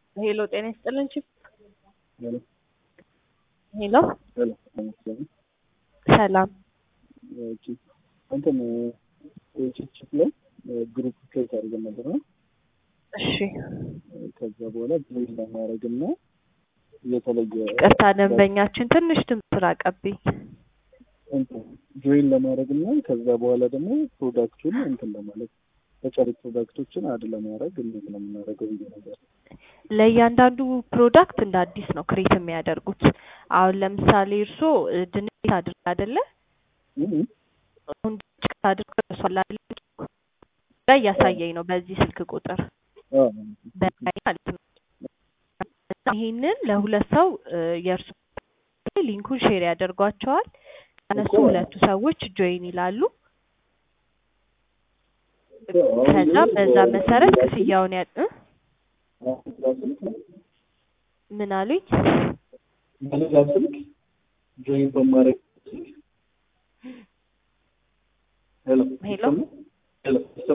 ሄሎ ጤና ይስጥልን ቺፕ ሄሎ ሄሎ ሄሎ ለምሳሌ ሰላም ኦኬ እንትን ቺፕ ላይ ግሩፕ ክሬት አድርገን ነበር ነው እሺ ከዛ በኋላ ጆይን ለማድረግ እና የተለየ ቅርታ ደንበኛችን ትንሽ ድምፅ ራቀብኝ እንትን ጆይን ለማድረግ እና ከዛ በኋላ ደግሞ ፕሮዳክቱን እንትን ለማለት ተጨሪ ፕሮዳክቶችን አድ ለማድረግ እንዴት ነው የምናደርገው ብዬ ነገር ለእያንዳንዱ ፕሮዳክት እንደ አዲስ ነው ክሬት የሚያደርጉት አሁን ለምሳሌ እርሶ ድንች አድርግ አይደለ አሁን ድንች አድርገው እርሷል ላይ እያሳየኝ ነው በዚህ ስልክ ቁጥር በላይ ማለት ነው እና ይሄንን ለሁለት ሰው የእርሱ ሊንኩን ሼር ያደርጓቸዋል እነሱ ሁለቱ ሰዎች ጆይን ይላሉ ከዛ በዛ መሰረት ክፍያውን ያ እ ምን አሉኝ በሌላ ስልክ ጆይን በማድረግ ሄሎ ሄሎ ሄሎ